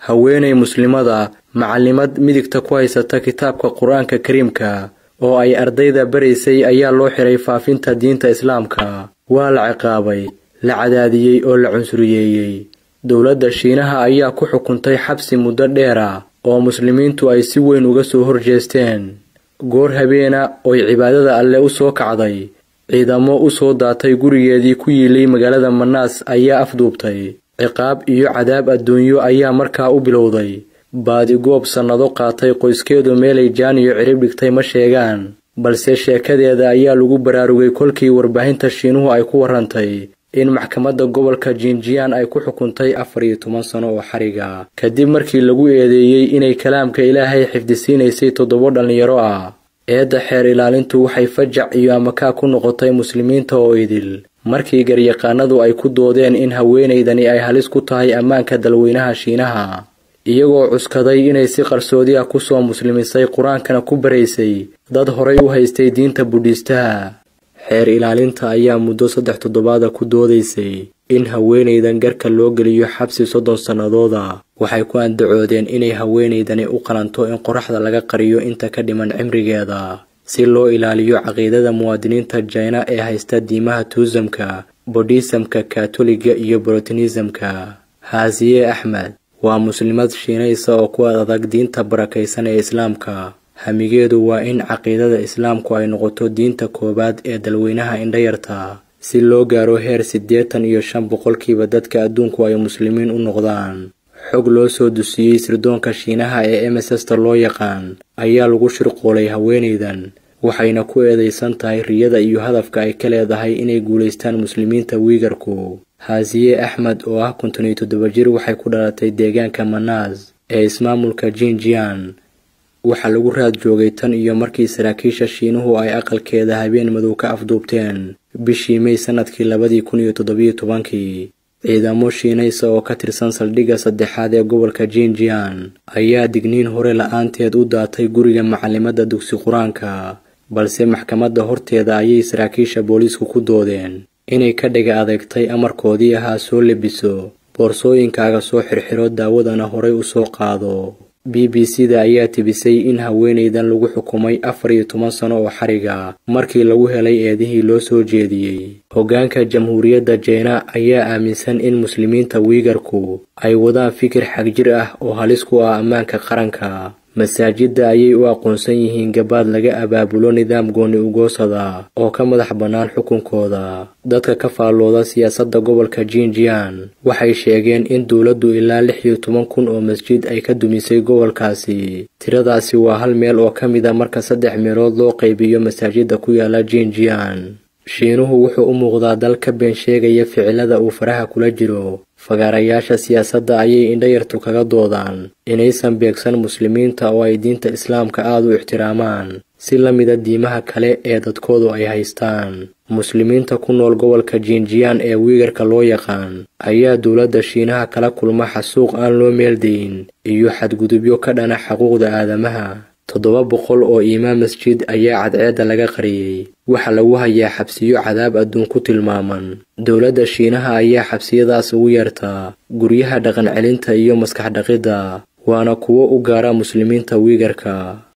haweenay muslimada macalimad midigta ku haysata kitaabka qur-aanka kariimka oo ay ardayda baraysay ayaa loo xiray faafinta diinta islaamka waa la ciqaabay la cadaadiyey oo la cunsuriyeeyey dowladda shiinaha ayaa ku xukuntay xabsi muddo dheera oo muslimiintu ay si weyn uga soo horjeesteen goor habeena oy cibaadada alle u soo kacday ciidamo u soo daatay gurigeedii ku yiilay magaalada manaas ayaa afduubtay ciqaab iyo cadaab adduunyo ayaa markaa u bilowday baadigoob sannado qaatay qoyskeedu meelay jaan iyo cirib dhigtay ma sheegaan balse sheekadeeda ayaa lagu baraarugay kolkii warbaahinta shiinuhu ay ku warrantay in maxkamadda gobolka jinjiyaan ay ku xukuntay afar iyo toban sano oo xariga kadib markii lagu eedeeyey inay kalaamka ilaahay xifdisiinaysay toddoba dhallinyaro ah eedda xeer ilaalintu waxay fajac iyo amakaa ku noqotay muslimiinta oo idil markii garyaqaanadu ay ku doodeen in haweenaydani ay halis ku tahay ammaanka dalweynaha shiinaha iyagoo cuskaday inay si qarsoodi ah kusoo muslimisay qur-aankana ku baraysay dad horay u haystay diinta budhiistaha xeer ilaalinta ayaa muddo saddex toddobaada ku doodaysay in haweenaydan garka loo geliyo xabsi soddon sannadooda waxay ku andacoodeen inay haweenaydani u qalanto in qoraxda laga qariyo inta ka dhiman cimrigeeda si loo ilaaliyo caqiidada muwaadiniinta jina ee haysta diimaha tuusamka bodhisamka katoliga iyo brotinisamka haasiye axmed waa muslimad shiinaysa oo ku adag diinta barakaysan ee islaamka hamigeedu waa in caqiidada islaamku ay noqoto diinta koowaad ee dalweynaha indhayarta si loo gaaro heer siddeetan iyo shan boqolkiiba dadka adduunku ay muslimiin u noqdaan xog loo soo dusiyey sirdoonka shiinaha ee emesesta loo yaqaan ayaa lagu shirqoolay haweenaydan waxayna ku eedaysan tahay riyada iyo hadafka ay ka leedahay inay guulaystaan muslimiinta wiigarku haasiye axmed oo ah konton iyo toddoba jir waxay ku dhalatay deegaanka manaas ee ismaamulka jinjian waxaa lagu raad joogay tan iyo markii saraakiisha shiinuhu ay aqalkeeda habeen madow ka afduubteen bishii may sannadkii labadii kun iyo toddobiyo tobankii ciidamo shiinaysa oo ka tirsan saldhigga saddexaad ee gobolka jinjian ayaa digniin hore la-aanteed u daatay guriga macalimadda dugsi qur-aanka balse maxkamadda horteeda ayay saraakiisha booliisku ku doodeen inay ka dhiga adeegtay amarkoodii ahaa soo lebiso boorsooyinkaaga soo xirxiro daawadana horay u soo qaado b b c da ayaa tibisay in haweenaydan lagu xukumay afar iyo toban sano oo xariga markii lagu helay eedihii loo soo jeediyey hoggaanka jamhuuriyadda jeena ayaa aaminsan in muslimiinta wiigarku ay wadaan fikir xagjir ah oo halis ku ah ammaanka qaranka masaajidda ayay u aqoonsan yihiin gabaad laga abaabulo nidaam gooni ugoosada oo ka madax bannaan xukunkooda dadka ka faallooda siyaasadda gobolka jinjian waxay sheegeen in dowladdu ilaa lix iyo toban kun oo masjid ay ka dumisay gobolkaasi tiradaasi waa hal meel oo ka mid a marka saddex meelood loo qaybiyo masaajidda ku yaala jinjian shiinuhu wuxuu u muuqdaa dal ka been sheegaya ficilada uu faraha kula jiro fagaarayaasha siyaasadda ayay indhayartu kaga doodaan inaysan beegsan muslimiinta oo ay diinta islaamka aada u ixtiraamaan si la mida diimaha kale ee dadkoodu ay haystaan muslimiinta ku nool gobolka jinjiyan ee wiigarka loo yaqaan ayaa dowladda shiinaha kala kulma xasuuq aan loo meeldayin iyo xadgudubyo ka dhana xuquuqda aadamaha toddoba boqol oo iimaan masjid ayaa cadceedda laga qariyey waxaa lagu hayaa xabsiyo cadaab adduun ku tilmaaman dowladda shiinaha ayaa xabsiyadaas ugu yeertaa guryaha dhaqan celinta iyo maskax dhaqidda waana kuwo u gaara muslimiinta wiigarka